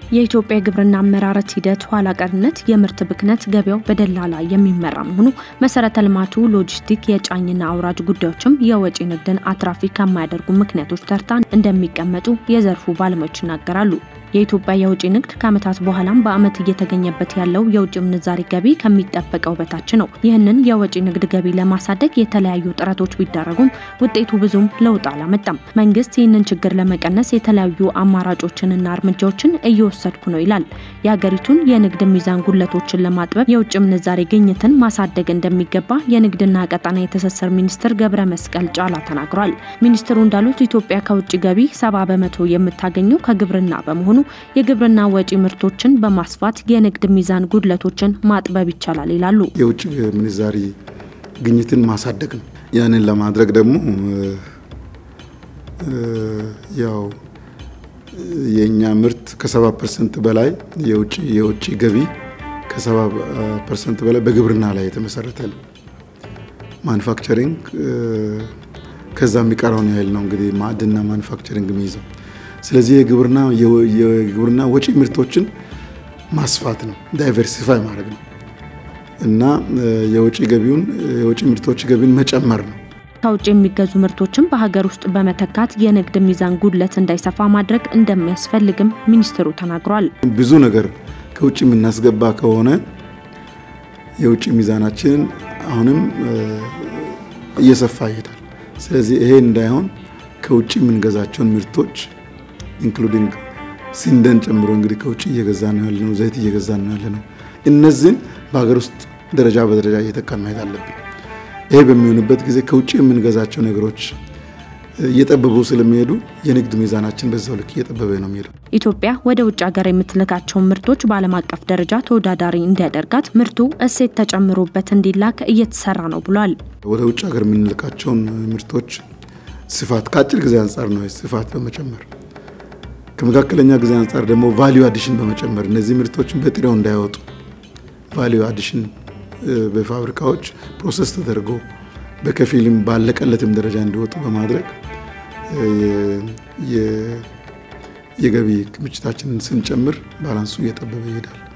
የኢትዮጵያ የግብርና አመራረት ሂደት ኋላ ቀርነት፣ የምርት ብክነት፣ ገበያው በደላላ የሚመራ መሆኑ፣ መሰረተ ልማቱ፣ ሎጂስቲክ፣ የጫኝና አውራጅ ጉዳዮችም የወጪ ንግድን አትራፊ ከማያደርጉ ምክንያቶች ተርታ እንደሚቀመጡ የዘርፉ ባለሙያዎች ይናገራሉ። የኢትዮጵያ የውጭ ንግድ ከዓመታት በኋላም በዓመት እየተገኘበት ያለው የውጭ ምንዛሪ ገቢ ከሚጠበቀው በታች ነው። ይህንን የወጪ ንግድ ገቢ ለማሳደግ የተለያዩ ጥረቶች ቢደረጉም ውጤቱ ብዙም ለውጥ አላመጣም። መንግስት ይህንን ችግር ለመቀነስ የተለያዩ አማራጮችንና እርምጃዎችን እየወሰድኩ ነው ይላል። የሀገሪቱን የንግድ ሚዛን ጉለቶችን ለማጥበብ የውጭ ምንዛሬ ግኝትን ማሳደግ እንደሚገባ የንግድና ቀጣና የትስስር ሚኒስትር ገብረ መስቀል ጫላ ተናግሯል። ሚኒስትሩ እንዳሉት ኢትዮጵያ ከውጭ ገቢ ሰባ በመቶ የምታገኘው ከግብርና በመሆኑ የግብርና ወጪ ምርቶችን በማስፋት የንግድ ሚዛን ጉድለቶችን ማጥበብ ይቻላል ይላሉ። የውጭ ምንዛሪ ግኝትን ማሳደግ ነው። ያንን ለማድረግ ደግሞ ያው የእኛ ምርት ከሰባ ፐርሰንት በላይ የውጭ የውጭ ገቢ ከሰባ ፐርሰንት በላይ በግብርና ላይ የተመሰረተ ነው። ማኑፋክቸሪንግ ከዛ የሚቀረውን ያህል ነው እንግዲህ ማዕድና ማኑፋክቸሪንግ የሚይዘው ስለዚህ የግብርና የግብርና ወጪ ምርቶችን ማስፋት ነው፣ ዳይቨርሲፋይ ማድረግ ነው እና የወጪ ገቢውን የወጪ ምርቶች ገቢን መጨመር ነው። ከውጭ የሚገዙ ምርቶችን በሀገር ውስጥ በመተካት የንግድ ሚዛን ጉድለት እንዳይሰፋ ማድረግ እንደሚያስፈልግም ሚኒስትሩ ተናግሯል። ብዙ ነገር ከውጭ የምናስገባ ከሆነ የውጭ ሚዛናችንን አሁንም እየሰፋ ይሄዳል። ስለዚህ ይሄ እንዳይሆን ከውጭ የምንገዛቸውን ምርቶች ኢንክሉዲንግ ስንዴን ጨምሮ እንግዲህ ከውጭ እየገዛ ነው ያለ ነው፣ ዘይት እየገዛ ነው ያለ ነው። እነዚህን በሀገር ውስጥ ደረጃ በደረጃ እየተካን ማየት አለብን። ይሄ በሚሆንበት ጊዜ ከውጭ የምንገዛቸው ነገሮች እየጠበቡ ስለሚሄዱ የንግድ ሚዛናችን በዛው ልክ እየጠበበ ነው የሚሄደው። ኢትዮጵያ ወደ ውጭ ሀገር የምትልካቸውን ምርቶች በዓለም አቀፍ ደረጃ ተወዳዳሪ እንዲያደርጋት ምርቱ እሴት ተጨምሮበት እንዲላክ እየተሰራ ነው ብሏል። ወደ ውጭ ሀገር የምንልካቸውን ምርቶች ስፋት ከአጭር ጊዜ አንጻር ነው ስፋት በመጨመር ከመካከለኛ ጊዜ አንጻር ደግሞ ቫሊዩ አዲሽን በመጨመር እነዚህ ምርቶችን በጥሬው እንዳይወጡ ቫሊዩ አዲሽን በፋብሪካዎች ፕሮሰስ ተደርጎ በከፊልም ባለቀለትም ደረጃ እንዲወጡ በማድረግ የገቢ ክምችታችንን ስንጨምር ባላንሱ እየጠበበ ይሄዳል።